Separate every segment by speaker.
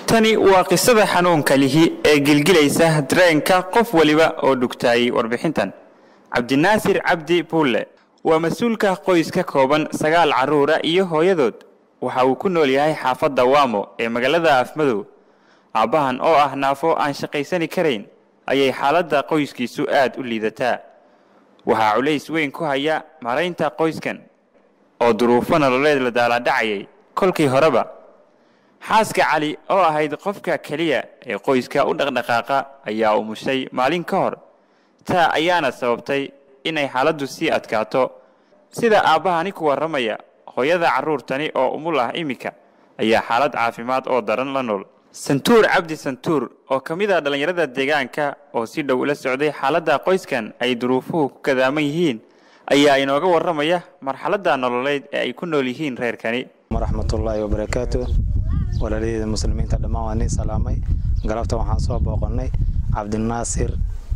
Speaker 1: tani waa qisada xanuunka lihi ee gilgilaysa dareenka qof weliba oo dhugtaayay warbixintan cabdinaasir cabdi buulle waa mas-uulka qoys ka kooban sagaal carruura iyo hooyadood waxa uu ku nool yahay xaafadda waamo ee magaalada afmadow aabbahan oo ah naafo aan shaqaysani karayn ayay xaaladda qoyskiisu aad u liidataa waxaa culays weyn ku haya maraynta qoyskan oo duruufo nololeed la daaladhacayay kolkii horeba xaaska cali oo ahayd qofka keliya ee qoyska u dhaqdhaqaaqa ayaa umushay maalin ka hor taa ayaana sababtay inay xaaladdu sii adkaato sida aabbahani ku warramaya hooyada carruurtani oo umul ah iminka ayaa xaalad caafimaad oo daran la nool santuur cabdi santuur oo ka mid a dhallinyarada deegaanka oo si dhow ula socday xaaladda qoyskan ay duruufuhu ku kadaaman yihiin ayaa inooga warramaya marxaladda nololeed ee ay ku nool yihiin reerkani
Speaker 2: waraxmatullaahi wabarakaatu walaaliyada muslimiinta dhammaan waa nin salaamay galabta waxaan soo booqannay cabdinaasir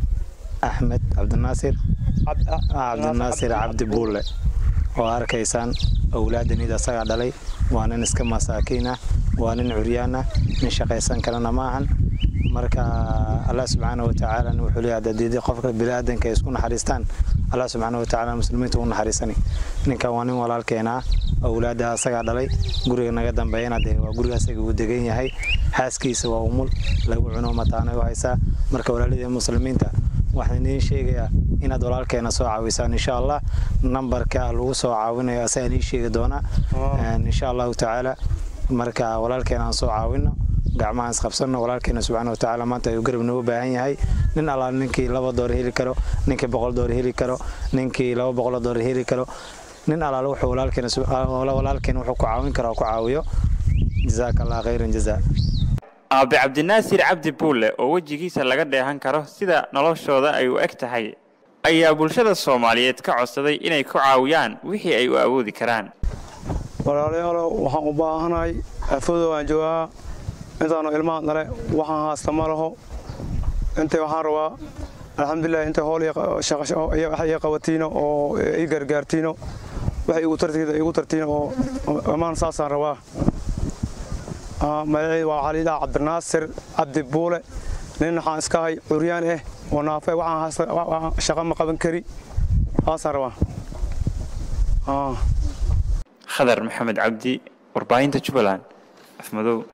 Speaker 2: axmed cabdinaasir cabdinaasir cabdi buulle oo arkaysaan owlaadanid asagaa dhalay waa nin iska masaakiin ah waa nin curyaan ah nin shaqaysan karana ma ahan marka allah subxaana watacaala wuxuu leeyahay dadiidi qofka biniaadanka ay isku naxariistaan allah subxaana watacaala muslimiinta u naxariisani ninkan waa nin walaalkeena ah owlaada asagaa dhalay guriga naga dambeeyana dee waa guriga asaga uu degan yahay xaaskiisa waa umul lagu cuno mataanay u haysaa marka walaalidii muslimiinta waxaan idiin sheegayaa inaad walaalkeena soo caawisaan insha allah nambarka lagu soo caawinayo asagaa idiin sheegi doonaa insha allahu tacaala marka walaalkeena aan soo caawino gacmahaan isqabsanno walaalkeena subxaana watacaala maanta ayuu garab noogu baahan yahay nin allaal ninkii laba door heli karo ninkii boqol door heli karo ninkii laba boqol door heli karo nin allaal wuxuu walaalkeena walaalkeena wuxuu ku caawin karo ku caawiyo jazaaka allah khayran jazaa
Speaker 1: aabe cabdinaasir cabdi buulle oo wejigiisa laga dheehan karo sida noloshooda ay u eg tahay ayaa bulshada soomaaliyeed ka codsaday inay ku caawiyaan wixii ay u awoodi karaan
Speaker 3: walaalayaalow waxaan u baahanahay afodo waan joogaa intaanu ilmaha dhale waxaan haasta ma laho intay waxaan rabaa alxamdulilah intay hool iyo qabatiino oo ii gargaartiino waxay igu tartiino oo ammaan saasaan rabaa magaceedu waa waxaa liidhaha cabdinaasir cabdi buule nin waxaan iska hay curyaan ah oo naafe waxaan shaqa ma qaban kari saasaan rabaa
Speaker 1: khadar maxamed cabdi warbaahinta jubbaland afmadow